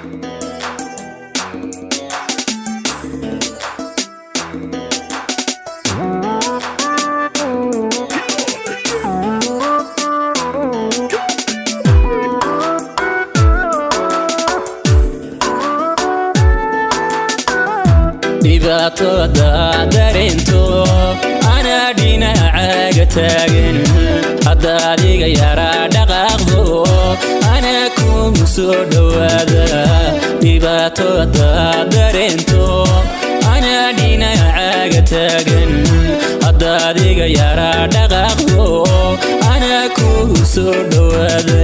dhibaatooda dareento anaa dhinacaaga taagan hadda adiga yaraa dhaqaaqdo anaa kugu soo dhowaada dhibaatooda dareento anaa dhinacaaga taagan hadda adiga yaraa dhaqaaqdo anaa kugu soo dhowaada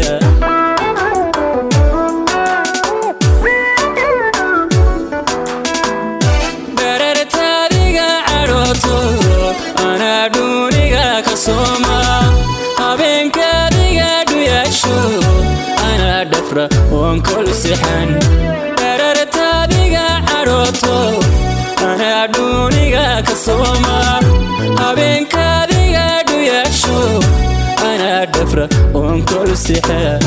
barartaadiga cadhooto anaa dhuuniga ka sooma habeenkaadiga dhuyaasho anaa dhafra oon kol sixan barartaadiga cadhooto anaa dhuuniga ka sooma habeenkaadiga dhuyaasho anaa dhafra oon kol sixan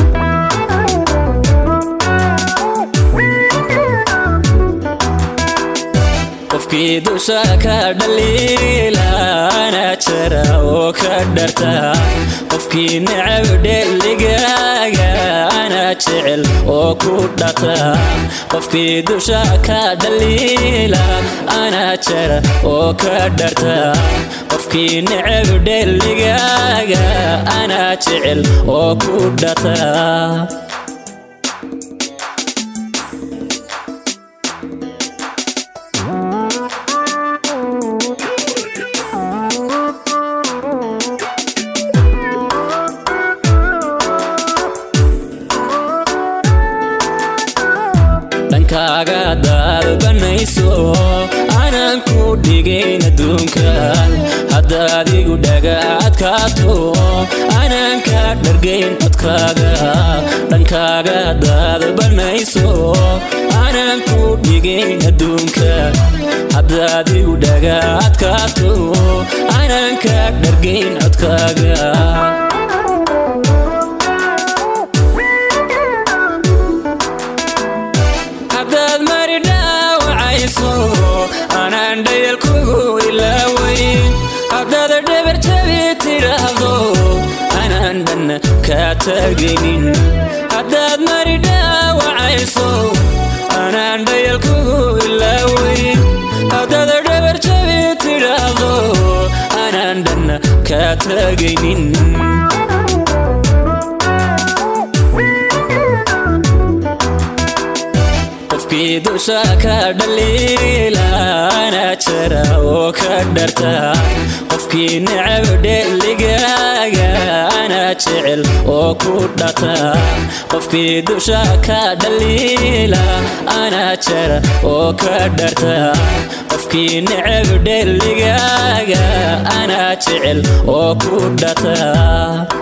qofkii dusha ka dhaliila anaa jara oo ka dharta qofkii necab dheligaaga anaa jecel oo ku dhata qofkii dusha ka dhaliila anaa jara oo ka dharta qofkii necab dheligaaga anaa jecel oo ku dhata dhankaaga daalbanayso aanan ku dhigayn adduunkan hadda adigu dhaga adkaato aanan ka dhargayn codkaaga dhankaaga daalbanayso aanan ku dhigayn adduunkan hadda adigu dhaga adkaato aanan ka dhargayn codkaaga haddaad mari dhaawacayso anaan dhayal kugu ilaawayn haddaad dhabar jabi tidhaahdo anaan dhanna kaa taagaynin haddaad mari dhaawacayso anaan dhayal kugu ilaawayn haddaad dhabar jabi tidhaahdo anaan dhanna kaa taagaynin qofkii dusha ka dhaliila anaa jara oo ka dharta qofkii necab dheligaaga anaa jecel oo ku dhata qofkii dusha ka dhaliila anaa jara oo ka dharta qofkii necab dheligaaga anaa jecel oo ku dhata